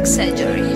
plastic surgery.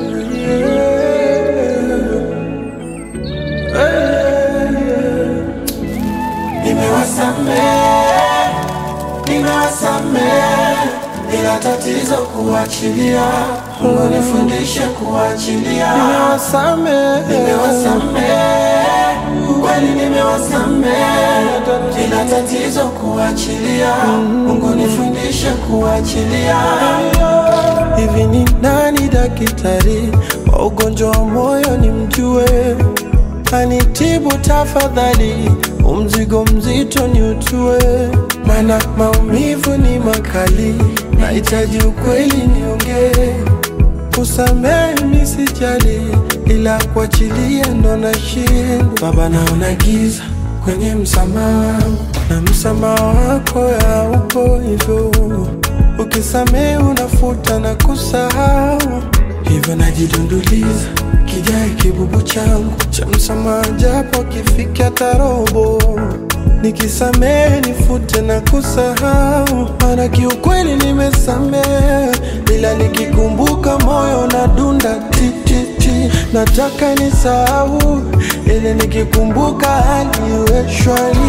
Nimewasamehe, nimewasamehe, ila tatizo kuachilia. Mungu nifundishe kuachilia. Nimewasamehe, nimewasamehe, kweli nimewasamehe, ila tatizo kuachilia. Mungu nifundishe kuachilia. Hivi ni nani daktari wa ugonjwa wa moyo nimjue? Anitibu tafadhali, umzigo mzito ni utue, mana maumivu ni makali, nahitaji ukweli niongee. Kusamehe mi sijali, ila kuachilia ndo nashindwa. Baba, naona giza kwenye msamaha wangu, na msamaha wako haupo hivyo. Ukisamehe unafuta na kusahau, hivyo najidunduliza kijae kibubu changu cha msamaha, japo kifika tarobo. Nikisamehe nifute na kusahau, maana kiukweli nimesamehe, ila nikikumbuka moyo na dunda tititi, nataka nisahau, ili nikikumbuka hali iwe shwari.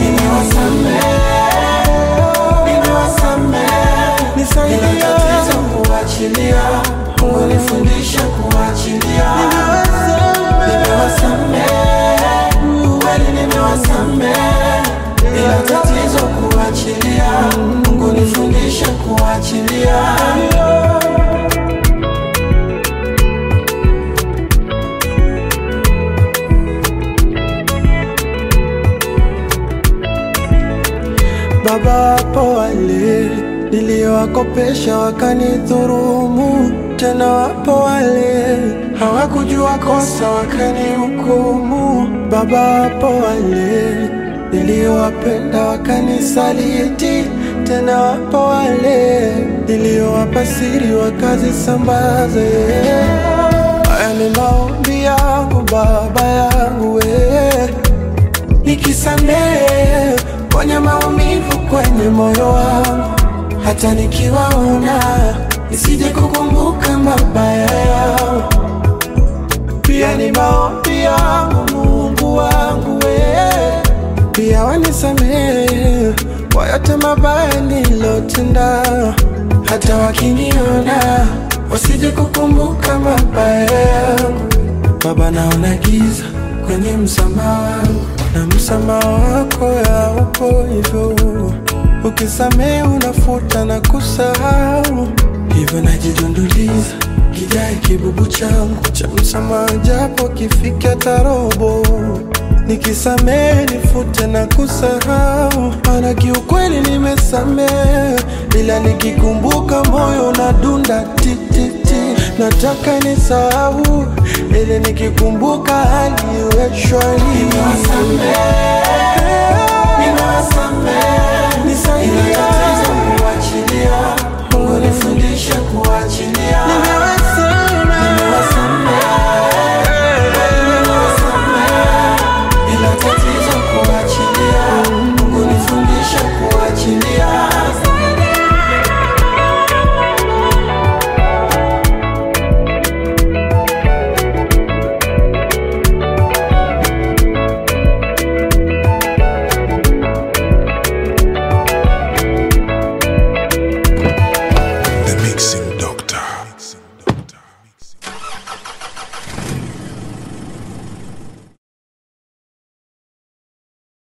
Nisaidie kuachilia, Mungu nifundishe kuachilia. Nimewasamehe, kweli nimewasamehe, ila tatizo kuachilia. Mungu nifundishe kuachilia. Baba, wapo wale niliowakopesha wakanidhurumu, tena wapo wale hawakujua kosa wakanihukumu. Baba, wapo wale niliowapenda wakanisaliti, tena wapo wale niliowapa siri wakazisambaze. Haya ni maombi yangu Baba yangu we nikisamehe kwenye maumivu kwenye moyo wangu, hata nikiwaona nisije kukumbuka mabaya yao. Pia ni maombi yangu Mungu wangu we, pia wanisamehe kwa yote mabaya nilotenda, hata wakiniona wasije kukumbuka mabaya yangu. Baba, naona giza kwenye msamaha wangu na msamaha wako haupo hivyo. Ukisamehe unafuta na kusahau, hivyo najidunduliza kijae kibubu changu cha msamaha, japo kifika tarobo. Nikisamehe nifute na kusahau, maana kiukweli nimesamehe, ila nikikumbuka moyo unadunda tititi. Nataka nisahau, ili nikikumbuka hali iwe shwari.